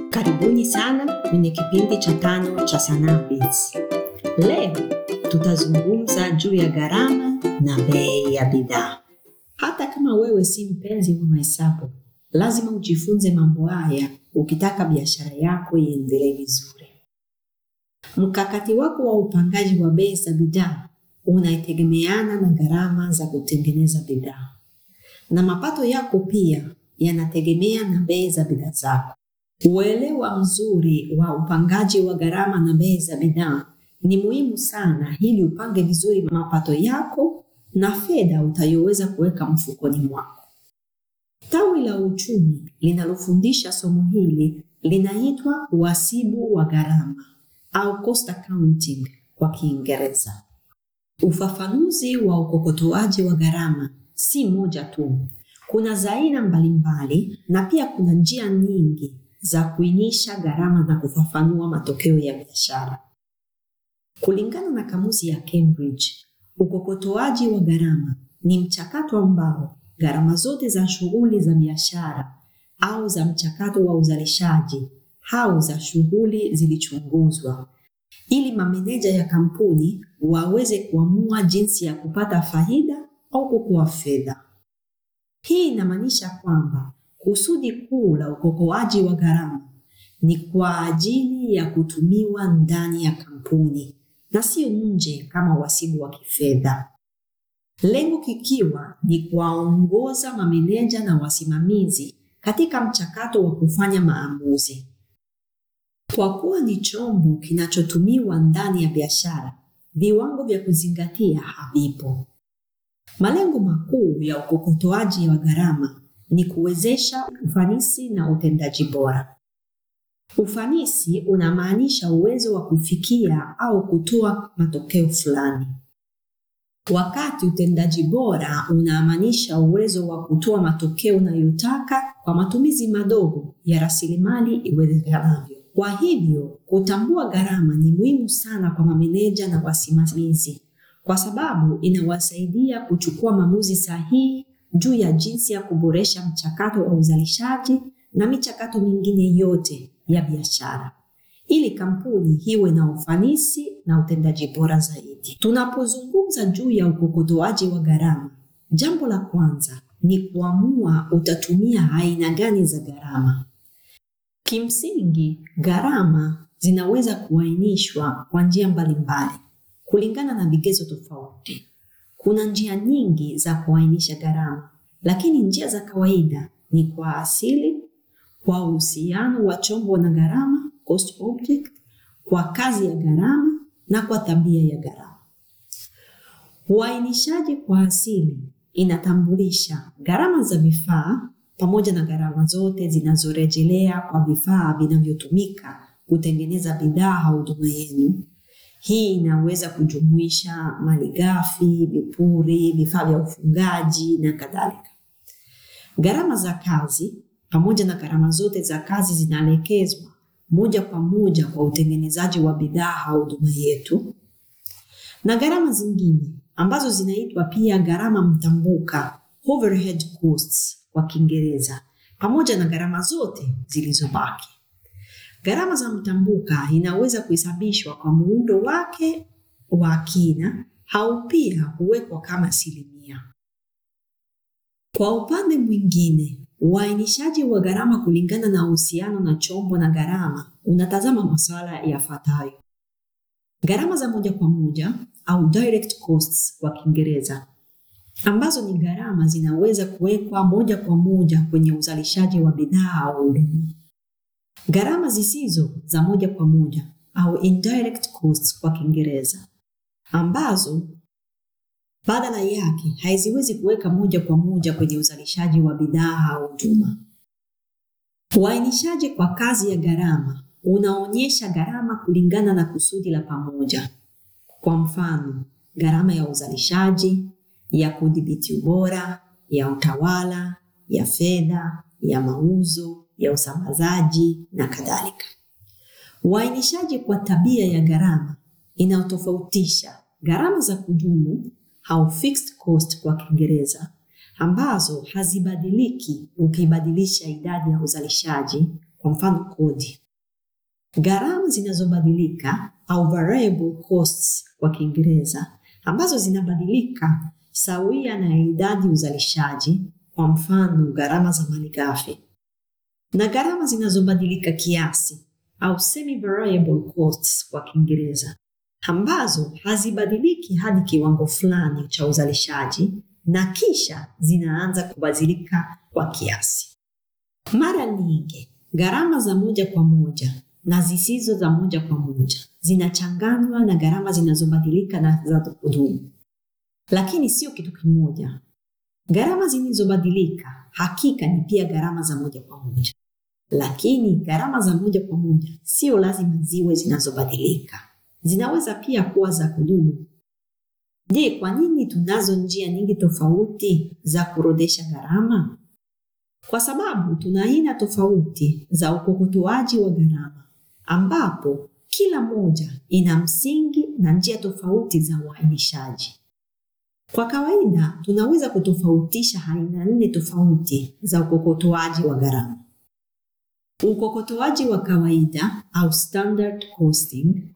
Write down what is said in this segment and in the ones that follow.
Karibuni sana kwenye kipindi cha tano cha Sanaa Biz. Leo tutazungumza juu ya gharama na bei ya bidhaa. Hata kama wewe si mpenzi wa mahesabu, lazima ujifunze mambo haya ukitaka biashara yako iendelee vizuri. Mkakati wako wa upangaji wa bei za bidhaa unategemeana na gharama za kutengeneza bidhaa, na mapato yako pia yanategemea na bei za bidhaa zako. Uelewa mzuri wa upangaji wa gharama na bei za bidhaa ni muhimu sana ili upange vizuri mapato yako na fedha utayoweza kuweka mfukoni mwako. Tawi la uchumi linalofundisha somo hili linaitwa uhasibu wa gharama au cost accounting kwa Kiingereza. Ufafanuzi wa ukokotoaji wa gharama si moja tu, kuna za aina mbalimbali na pia kuna njia nyingi za kuinisha gharama na kufafanua matokeo ya biashara. Kulingana na kamusi ya Cambridge, ukokotoaji wa gharama ni mchakato ambao gharama zote za shughuli za biashara au za mchakato wa uzalishaji au za shughuli zilichunguzwa ili mameneja ya kampuni waweze kuamua jinsi ya kupata faida au kukoa fedha. Hii inamaanisha kwamba kusudi kuu la ukokoaji wa gharama ni kwa ajili ya kutumiwa ndani ya kampuni na sio nje kama uhasibu wa kifedha, lengo kikiwa ni kuwaongoza mameneja na wasimamizi katika mchakato wa kufanya maamuzi. Kwa kuwa ni chombo kinachotumiwa ndani ya biashara, viwango vya kuzingatia havipo. Malengo makuu ya ukokotoaji wa gharama ni kuwezesha ufanisi na utendaji bora. Ufanisi unamaanisha uwezo wa kufikia au kutoa matokeo fulani, wakati utendaji bora unamaanisha uwezo wa kutoa matokeo unayotaka kwa matumizi madogo ya rasilimali iwezekanavyo. Kwa hivyo, kutambua gharama ni muhimu sana kwa mameneja na wasimamizi, kwa sababu inawasaidia kuchukua maamuzi sahihi juu ya jinsi ya kuboresha mchakato wa uzalishaji na michakato mingine yote ya biashara ili kampuni iwe na ufanisi na utendaji bora zaidi. Tunapozungumza juu ya ukokotoaji wa gharama, jambo la kwanza ni kuamua utatumia aina gani za gharama. Kimsingi, gharama zinaweza kuainishwa kwa njia mbalimbali kulingana na vigezo tofauti. Kuna njia nyingi za kuainisha gharama, lakini njia za kawaida ni kwa asili, kwa uhusiano wa chombo na gharama, cost object, kwa kazi ya gharama na kwa tabia ya gharama. Uainishaji kwa asili inatambulisha gharama za vifaa pamoja na gharama zote zinazorejelea kwa vifaa vinavyotumika kutengeneza bidhaa au huduma yenu. Hii inaweza kujumuisha malighafi, vipuri, vifaa vya ufungaji na kadhalika. Gharama za kazi pamoja na gharama zote za kazi zinaelekezwa moja kwa moja kwa utengenezaji wa bidhaa au huduma yetu, na gharama zingine ambazo zinaitwa pia gharama mtambuka, overhead costs kwa Kiingereza, pamoja na gharama zote zilizobaki. Gharama za mtambuka inaweza kuhesabishwa kwa muundo wake wa kina au pia huwekwa kama asilimia. Kwa upande mwingine, uainishaji wa gharama kulingana na uhusiano na chombo na gharama unatazama masuala yafuatayo: gharama za moja kwa moja au direct costs kwa Kiingereza, ambazo ni gharama zinaweza kuwekwa moja kwa moja kwenye uzalishaji wa bidhaa au huduma. Gharama zisizo za moja kwa moja au indirect costs kwa Kiingereza, ambazo badala yake haziwezi kuweka moja kwa moja kwenye uzalishaji wa bidhaa au huduma. Uainishaji kwa kazi ya gharama unaonyesha gharama kulingana na kusudi la pamoja. Kwa mfano, gharama ya uzalishaji, ya kudhibiti ubora, ya utawala, ya fedha, ya mauzo, ya usambazaji na kadhalika. Uainishaji kwa tabia ya gharama inayotofautisha gharama za kudumu au fixed cost kwa Kiingereza ambazo hazibadiliki ukibadilisha idadi ya uzalishaji kwa mfano kodi. Gharama zinazobadilika au variable costs kwa Kiingereza, ambazo zinabadilika sawia na idadi uzalishaji, kwa mfano gharama za malighafi, na gharama zinazobadilika kiasi au semi variable costs kwa Kiingereza, ambazo hazibadiliki hadi kiwango fulani cha uzalishaji na kisha zinaanza kubadilika kwa kiasi. Mara nyingi gharama za moja kwa moja na zisizo za moja kwa moja zinachanganywa na gharama zinazobadilika na za kudumu, lakini sio kitu kimoja. Gharama zilizobadilika hakika ni pia gharama za moja kwa moja, lakini gharama za moja kwa moja sio lazima ziwe zinazobadilika, zinaweza pia kuwa za kudumu. Je, kwa nini tunazo njia nyingi tofauti za kuorodhesha gharama? Kwa sababu tuna aina tofauti za ukokotoaji wa gharama, ambapo kila moja ina msingi na njia tofauti za uainishaji. Kwa kawaida, tunaweza kutofautisha aina nne tofauti za ukokotoaji wa gharama: ukokotoaji wa kawaida au standard costing,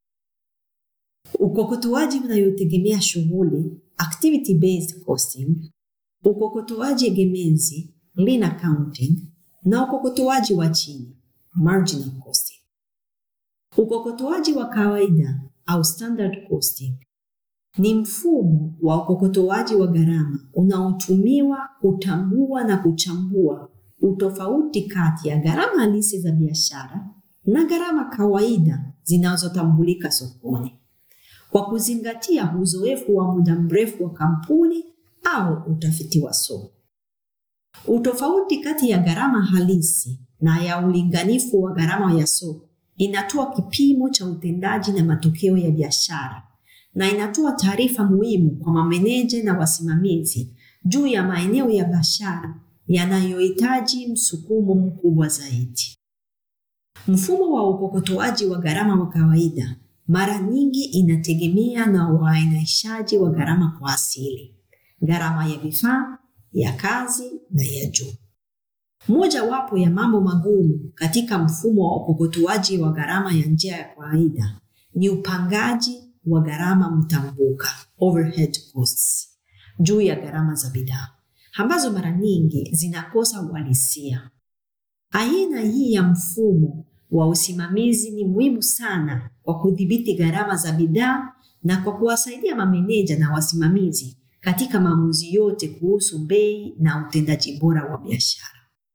ukokotoaji unayotegemea shughuli activity based costing, ukokotoaji egemezi lean accounting, na ukokotoaji wa chini marginal costing. Ukokotoaji wa kawaida au standard costing ni mfumo wa ukokotoaji wa gharama unaotumiwa kutambua na kuchambua utofauti kati ya gharama halisi za biashara na gharama kawaida zinazotambulika sokoni kwa kuzingatia uzoefu wa muda mrefu wa kampuni au utafiti wa soko. Utofauti kati ya gharama halisi na ya ulinganifu wa gharama ya soko inatoa kipimo cha utendaji na matokeo ya biashara na inatoa taarifa muhimu kwa mameneja na wasimamizi juu ya maeneo ya biashara yanayohitaji msukumo mkubwa zaidi. Mfumo wa ukokotoaji wa gharama wa kawaida mara nyingi inategemea na uainishaji wa gharama kwa asili, gharama ya vifaa, ya kazi na ya juu. Mojawapo ya mambo magumu katika mfumo wa ukokotoaji wa gharama ya njia ya kawaida ni upangaji wa gharama mtambuka overhead costs juu ya gharama za bidhaa ambazo mara nyingi zinakosa uhalisia. Aina hii ya mfumo wa usimamizi ni muhimu sana kwa kudhibiti gharama za bidhaa na kwa kuwasaidia mameneja na wasimamizi katika maamuzi yote kuhusu bei na utendaji bora wa biashara.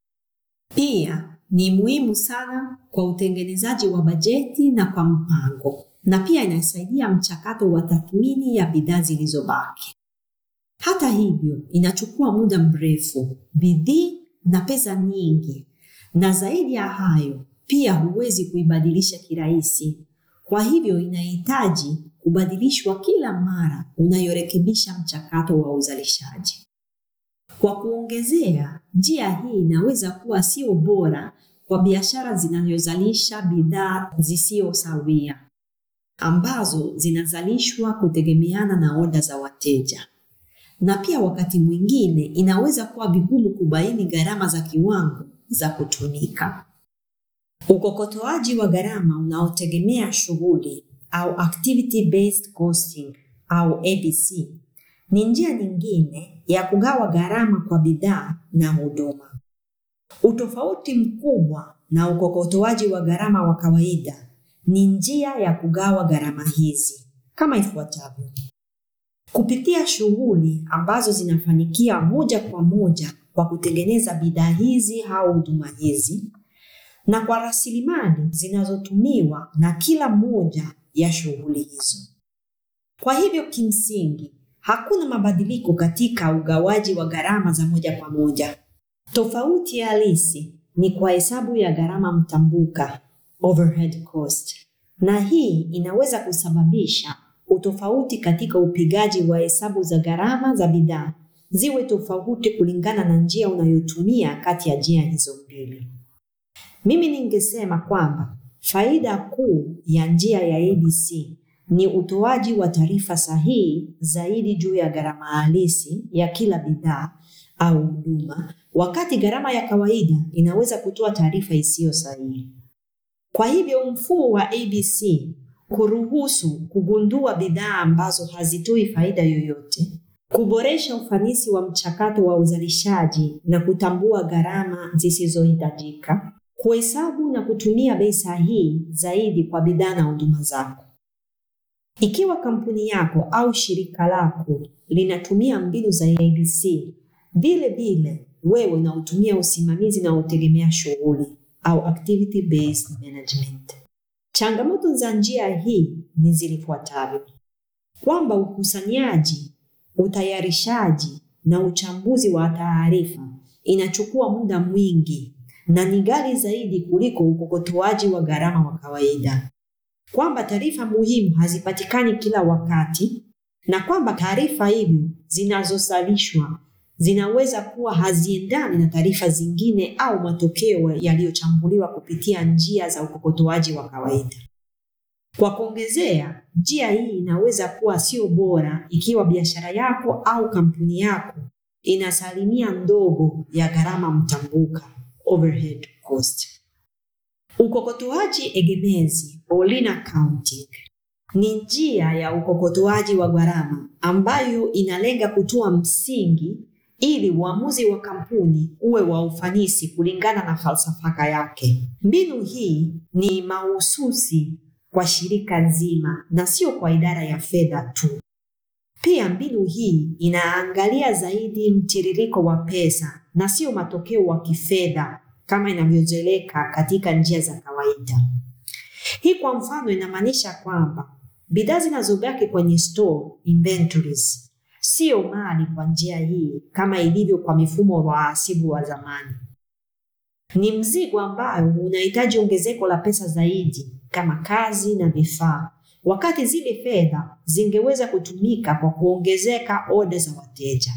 Pia ni muhimu sana kwa utengenezaji wa bajeti na kwa mpango, na pia inasaidia mchakato wa tathmini ya bidhaa zilizobaki. Hata hivyo, inachukua muda mrefu, bidii na pesa nyingi, na zaidi ya hayo, pia huwezi kuibadilisha kirahisi. Kwa hivyo, inahitaji kubadilishwa kila mara unayorekebisha mchakato wa uzalishaji. Kwa kuongezea, njia hii inaweza kuwa sio bora kwa biashara zinazozalisha bidhaa zisizo sawia, ambazo zinazalishwa kutegemeana na oda za wateja, na pia wakati mwingine inaweza kuwa vigumu kubaini gharama za kiwango za kutumika. Ukokotoaji wa gharama unaotegemea shughuli au activity based costing au ABC ni njia nyingine ya kugawa gharama kwa bidhaa na huduma. Utofauti mkubwa na ukokotoaji wa gharama wa kawaida ni njia ya kugawa gharama hizi kama ifuatavyo: kupitia shughuli ambazo zinafanikia moja kwa moja kwa kutengeneza bidhaa hizi au huduma hizi, na kwa rasilimali zinazotumiwa na kila moja ya shughuli hizo. Kwa hivyo kimsingi hakuna mabadiliko katika ugawaji wa gharama za moja kwa moja. Tofauti halisi ni kwa hesabu ya gharama mtambuka overhead cost, na hii inaweza kusababisha utofauti katika upigaji wa hesabu za gharama za bidhaa ziwe tofauti kulingana na njia unayotumia kati ya njia hizo mbili. Mimi ningesema kwamba faida kuu ya njia ya ABC ni utoaji wa taarifa sahihi zaidi juu ya gharama halisi ya kila bidhaa au huduma wakati gharama ya kawaida inaweza kutoa taarifa isiyo sahihi. Kwa hivyo mfumo wa ABC kuruhusu kugundua bidhaa ambazo hazitoi faida yoyote, kuboresha ufanisi wa mchakato wa uzalishaji na kutambua gharama zisizohitajika, kuhesabu na kutumia bei sahihi zaidi kwa bidhaa na huduma zako. Ikiwa kampuni yako au shirika lako linatumia mbinu za ABC, vile vile wewe unaotumia usimamizi unaotegemea shughuli au activity based management. Changamoto za njia hii ni zilifuatavyo: kwamba ukusanyaji, utayarishaji na uchambuzi wa taarifa inachukua muda mwingi na ni ghali zaidi kuliko ukokotoaji wa gharama wa kawaida, kwamba taarifa muhimu hazipatikani kila wakati, na kwamba taarifa hivyo zinazozalishwa zinaweza kuwa haziendani na taarifa zingine au matokeo yaliyochambuliwa kupitia njia za ukokotoaji wa kawaida. Kwa kuongezea, njia hii inaweza kuwa sio bora ikiwa biashara yako au kampuni yako ina asilimia ndogo ya gharama mtambuka, overhead cost. Ukokotoaji egemezi au lean accounting ni njia ya ukokotoaji wa gharama ambayo inalenga kutoa msingi ili uamuzi wa kampuni uwe wa ufanisi kulingana na falsafa yake. Mbinu hii ni mahususi kwa shirika nzima na sio kwa idara ya fedha tu. Pia mbinu hii inaangalia zaidi mtiririko wa pesa na sio matokeo wa kifedha kama inavyozoeleka katika njia za kawaida. Hii kwa mfano inamaanisha kwamba bidhaa zinazobaki kwenye store inventories sio mali kwa njia hii kama ilivyo kwa mifumo wa wahasibu wa zamani. Ni mzigo ambayo unahitaji ongezeko la pesa zaidi kama kazi na vifaa, wakati zile fedha zingeweza kutumika kwa kuongezeka oda za wateja.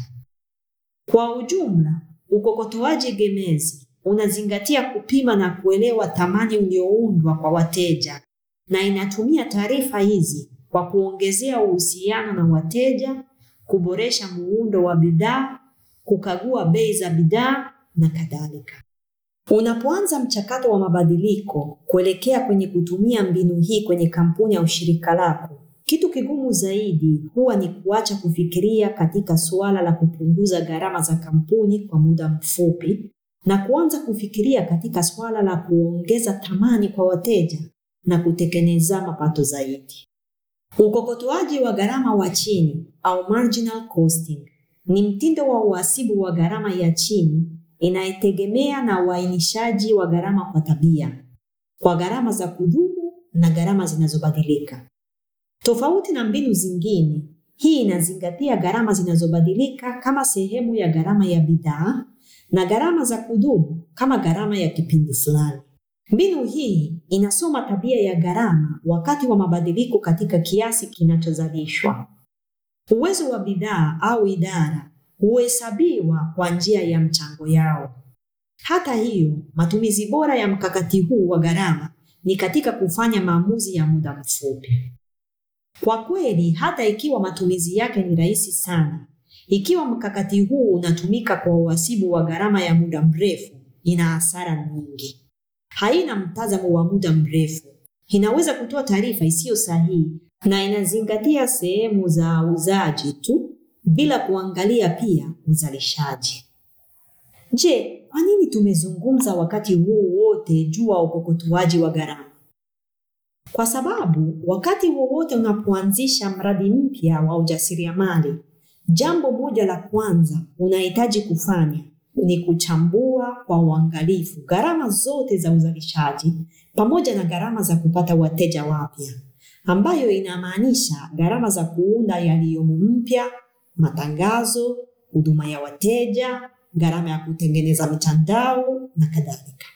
Kwa ujumla, ukokotoaji gemezi unazingatia kupima na kuelewa thamani ulioundwa kwa wateja na inatumia taarifa hizi kwa kuongezea uhusiano na wateja, kuboresha muundo wa bidhaa, kukagua bei za bidhaa na kadhalika. Unapoanza mchakato wa mabadiliko kuelekea kwenye kutumia mbinu hii kwenye kampuni au shirika lako, kitu kigumu zaidi huwa ni kuacha kufikiria katika suala la kupunguza gharama za kampuni kwa muda mfupi na kuanza kufikiria katika suala la kuongeza thamani kwa wateja na kutekeleza mapato zaidi. Ukokotoaji wa gharama wa chini au marginal costing ni mtindo wa uhasibu wa gharama ya chini inayetegemea na uainishaji wa gharama kwa tabia, kwa gharama za kudumu na gharama zinazobadilika. Tofauti na mbinu zingine, hii inazingatia gharama zinazobadilika kama sehemu ya gharama ya bidhaa na gharama za kudumu kama gharama ya kipindi fulani. Mbinu hii inasoma tabia ya gharama wakati wa mabadiliko katika kiasi kinachozalishwa. Uwezo wa bidhaa au idara huhesabiwa kwa njia ya mchango yao. Hata hiyo, matumizi bora ya mkakati huu wa gharama ni katika kufanya maamuzi ya muda mfupi. Kwa kweli, hata ikiwa matumizi yake ni rahisi sana, ikiwa mkakati huu unatumika kwa uhasibu wa gharama ya muda mrefu, ina hasara nyingi. Haina mtazamo wa muda mrefu, inaweza kutoa taarifa isiyo sahihi na inazingatia sehemu za uzaji tu bila kuangalia pia uzalishaji. Je, kwa nini tumezungumza wakati huu wote juu ya ukokotoaji wa gharama? Kwa sababu wakati wowote unapoanzisha mradi mpya wa ujasiriamali, jambo moja la kwanza unahitaji kufanya ni kuchambua kwa uangalifu gharama zote za uzalishaji pamoja na gharama za kupata wateja wapya, ambayo inamaanisha gharama za kuunda yaliyomo mpya, matangazo, huduma ya wateja, gharama ya kutengeneza mitandao na kadhalika.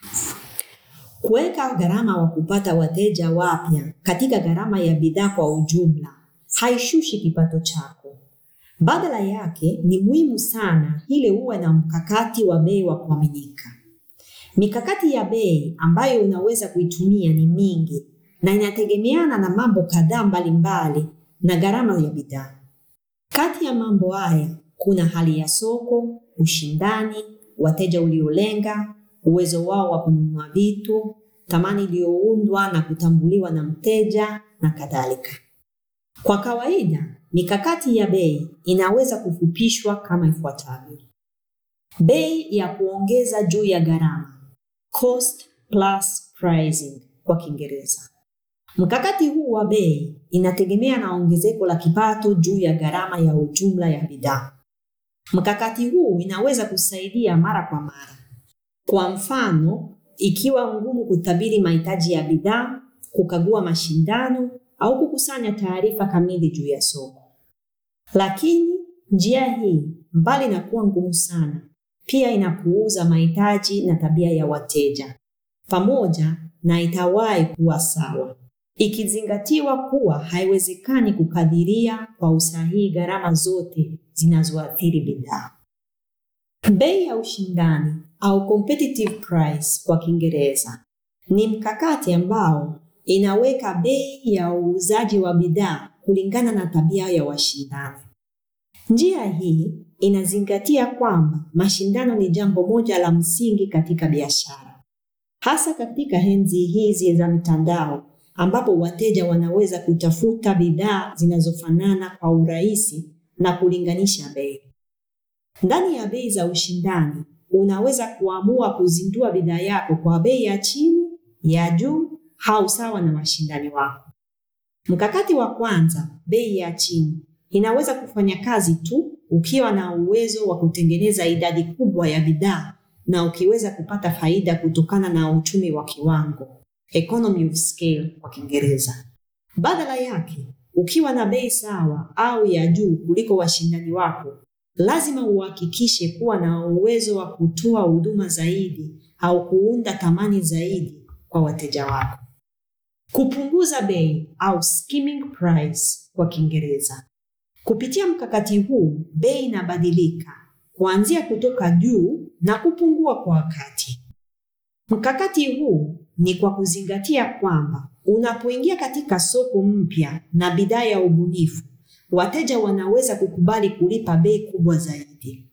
Kuweka gharama wa kupata wateja wapya katika gharama ya bidhaa kwa ujumla haishushi kipato chako. Badala yake ni muhimu sana ili uwe na mkakati wa bei wa kuaminika. Mikakati ya bei ambayo unaweza kuitumia ni mingi na inategemeana na mambo kadhaa mbalimbali na gharama ya bidhaa. Kati ya mambo haya kuna hali ya soko, ushindani, wateja uliolenga, uwezo wao wa kununua vitu, thamani iliyoundwa na kutambuliwa na mteja na kadhalika. Kwa kawaida, mikakati ya bei inaweza kufupishwa kama ifuatavyo: bei ya kuongeza juu ya gharama, cost plus pricing kwa Kiingereza. Mkakati huu wa bei inategemea na ongezeko la kipato juu ya gharama ya ujumla ya bidhaa. Mkakati huu inaweza kusaidia mara kwa mara. Kwa mfano, ikiwa ngumu kutabiri mahitaji ya bidhaa, kukagua mashindano au kukusanya taarifa kamili juu ya soko. Lakini njia hii, mbali na kuwa ngumu sana, pia inapuuza mahitaji na tabia ya wateja, pamoja na itawahi kuwa sawa, ikizingatiwa kuwa haiwezekani kukadiria kwa usahihi gharama zote zinazoathiri bidhaa. Bei ya ushindani au competitive price kwa Kiingereza ni mkakati ambao inaweka bei ya uuzaji wa bidhaa kulingana na tabia ya washindani. Njia hii inazingatia kwamba mashindano ni jambo moja la msingi katika biashara, hasa katika enzi hizi za mitandao ambapo wateja wanaweza kutafuta bidhaa zinazofanana kwa urahisi na kulinganisha bei. Ndani ya bei za ushindani, unaweza kuamua kuzindua bidhaa yako kwa bei ya chini, ya juu au sawa na washindani wako. Mkakati wa kwanza, bei ya chini, inaweza kufanya kazi tu ukiwa na uwezo wa kutengeneza idadi kubwa ya bidhaa na ukiweza kupata faida kutokana na uchumi wa kiwango, economy of scale kwa Kiingereza. Badala yake, ukiwa na bei sawa au ya juu kuliko washindani wako, lazima uhakikishe kuwa na uwezo wa kutoa huduma zaidi au kuunda thamani zaidi kwa wateja wako. Kupunguza bei au skimming price kwa Kiingereza. Kupitia mkakati huu, bei inabadilika kuanzia kutoka juu na kupungua kwa wakati. Mkakati huu ni kwa kuzingatia kwamba unapoingia katika soko mpya na bidhaa ya ubunifu, wateja wanaweza kukubali kulipa bei kubwa zaidi.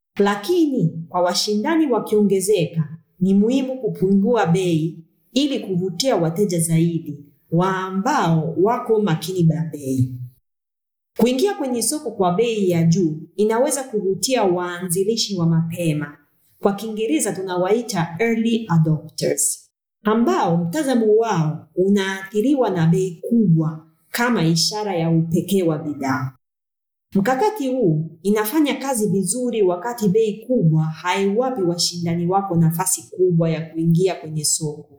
Lakini kwa washindani wakiongezeka, ni muhimu kupungua bei ili kuvutia wateja zaidi wa ambao wako makini na bei. Kuingia kwenye soko kwa bei ya juu inaweza kuvutia waanzilishi wa mapema, kwa Kiingereza tunawaita early adopters, ambao mtazamo wao unaathiriwa na bei kubwa kama ishara ya upekee wa bidhaa. Mkakati huu inafanya kazi vizuri wakati bei kubwa haiwapi washindani wako nafasi kubwa ya kuingia kwenye soko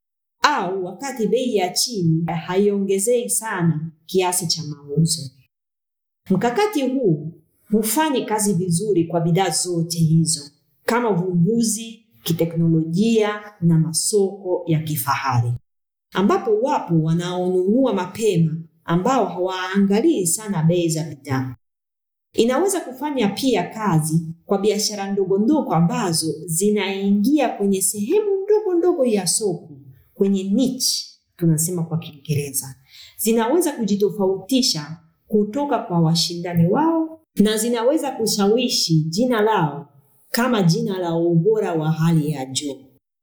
au wakati bei ya chini haiongezei sana kiasi cha mauzo. Mkakati huu hufanyi kazi vizuri kwa bidhaa zote hizo kama uvumbuzi, kiteknolojia na masoko ya kifahari, ambapo wapo wanaonunua mapema ambao hawaangalii sana bei za bidhaa. Inaweza kufanya pia kazi kwa biashara ndogo ndogo ambazo zinaingia kwenye sehemu ndogo ndogo ya soko, kwenye niche tunasema kwa Kiingereza. Zinaweza kujitofautisha kutoka kwa washindani wao na zinaweza kushawishi jina lao kama jina la ubora wa hali ya juu.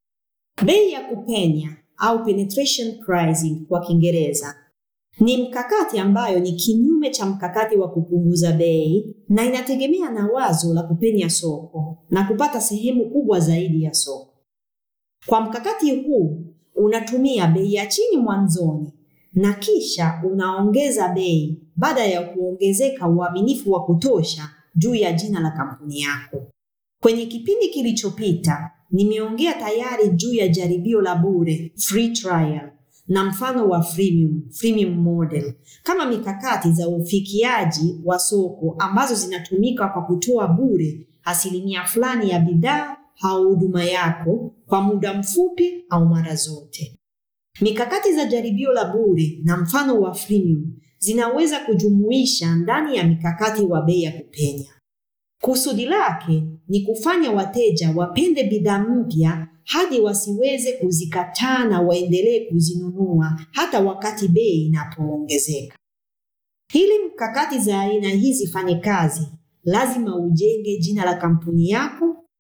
Bei ya kupenya au penetration pricing kwa Kiingereza ni mkakati ambayo ni kinyume cha mkakati wa kupunguza bei na inategemea na wazo la kupenya soko na kupata sehemu kubwa zaidi ya soko. Kwa mkakati huu unatumia bei ya chini mwanzoni na kisha unaongeza bei baada ya kuongezeka uaminifu wa kutosha juu ya jina la kampuni yako. Kwenye kipindi kilichopita nimeongea tayari juu ya jaribio la bure free trial na mfano wa freemium, freemium model kama mikakati za ufikiaji wa soko ambazo zinatumika kwa kutoa bure asilimia fulani ya bidhaa au huduma yako kwa muda mfupi au mara zote. Mikakati za jaribio la bure na mfano wa freemium zinaweza kujumuisha ndani ya mikakati wa bei ya kupenya. Kusudi lake ni kufanya wateja wapende bidhaa mpya hadi wasiweze kuzikataa na waendelee kuzinunua hata wakati bei inapoongezeka. Ili mkakati za aina hizi fanye kazi, lazima ujenge jina la kampuni yako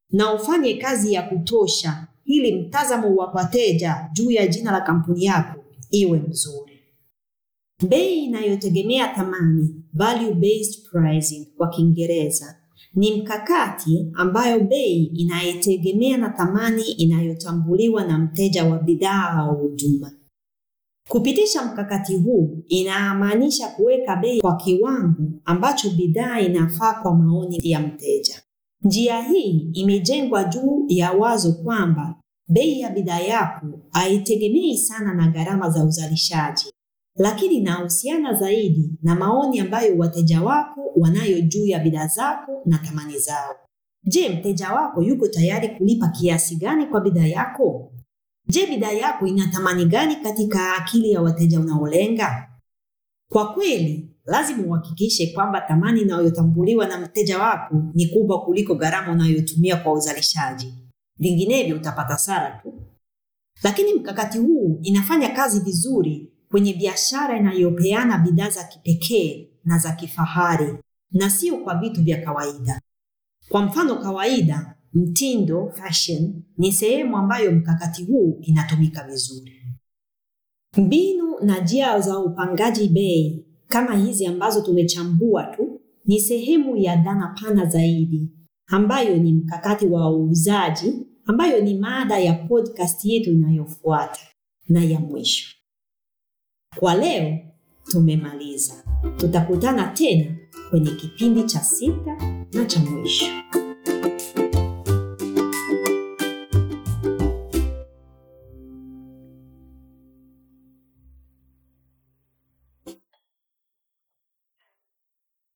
na ufanye kazi ya kutosha ili mtazamo wa wateja juu ya jina la kampuni yako iwe mzuri. Bei inayotegemea thamani, value based pricing kwa Kiingereza, ni mkakati ambayo bei inayetegemea na thamani inayotambuliwa na mteja wa bidhaa au huduma. Kupitisha mkakati huu inamaanisha kuweka bei kwa kiwango ambacho bidhaa inafaa kwa maoni ya mteja. Njia hii imejengwa juu ya wazo kwamba bei ya bidhaa yako haitegemei sana na gharama za uzalishaji, lakini inahusiana zaidi na maoni ambayo wateja wako wanayo juu ya bidhaa zako na thamani zao. Je, mteja wako yuko tayari kulipa kiasi gani kwa bidhaa yako? Je, bidhaa yako ina thamani gani katika akili ya wateja unaolenga? Kwa kweli, lazima uhakikishe kwamba thamani inayotambuliwa na mteja wako ni kubwa kuliko gharama unayotumia kwa uzalishaji. Vinginevyo utapata hasara tu. Lakini mkakati huu inafanya kazi vizuri kwenye biashara inayopeana bidhaa za kipekee na za kifahari na sio kwa vitu vya kawaida. Kwa mfano kawaida, mtindo fashion ni sehemu ambayo mkakati huu inatumika vizuri. Mbinu na njia za upangaji bei kama hizi ambazo tumechambua tu ni sehemu ya dhana pana zaidi ambayo ni mkakati wa uuzaji ambayo ni mada ya podcast yetu inayofuata na ya mwisho. Kwa leo tumemaliza. Tutakutana tena kwenye kipindi cha sita na cha mwisho.